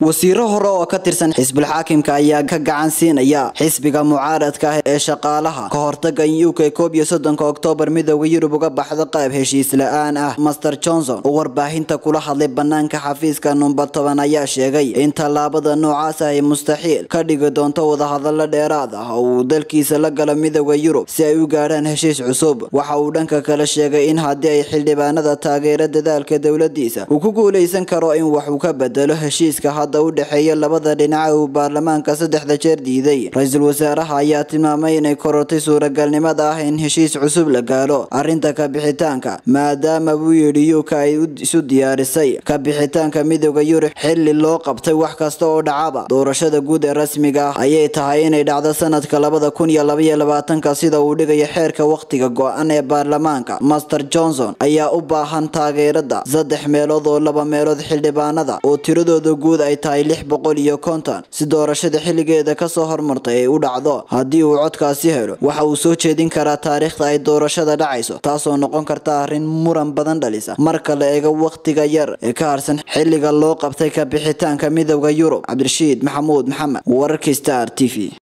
wasiiro hore oo ka tirsan xisbul xaakimka ayaa ka gacan siinaya xisbiga mucaaradka ah ee shaqaalaha ka hortaga in uk koob iyo soddonka oktoobar midooda yurub uga baxdo qayb heshiis la-aan ah master johnson oo warbaahinta kula hadlay banaanka xafiiska number toban ayaa sheegay in tallaabada noocaas ah ay mustaxiil ka dhigi doonto wadahadalo dheeraad ah oo uu dalkiisa la galo midooda yurub si ay u gaadhaan heshiis cusub waxa uu dhanka kale sheegay in haddii ay xildhibaanada taageero dadaalka dowladiisa uu ku guuleysan karo in wax uu ka bedelo heshiiska hadda u dhexeeya labada dhinaca uu baarlamaanka saddexda jeer diiday ra-iisul wasaaraha ayaa tilmaamay inay korortay suuragalnimada ah in heshiis cusub la gaalo arrinta kabixitaanka maadaama buu yidhi yuka ay isu diyaarisay kabixitaanka midooda yurub xilli loo qabtay wax kasta oo dhacaba doorashada guud ee rasmiga ah ayay tahay inay dhacdo sanadka labada kun iyo labaiyo labaatanka sida uu dhigayo xeerka wakhtiga go-an ee baarlamaanka master johnson ayaa u baahan taageerada saddex meelood oo laba meelood xildhibaanada oo tiradooda guud ay tahay lix boqol iyo konton si doorashada xilligeeda kasoo hormartay ay u dhacdo haddii uu codkaasi helo waxa uu soo jeedin karaa taariikhda ay doorashada dhacayso taasoo noqon karta arrin muran badan dhalisa marka la eego wakhtiga yar ee ka harsan xilliga loo qabtay kabixitaanka midooda yurub cabdirashiid maxamuud maxamed wararkii star t v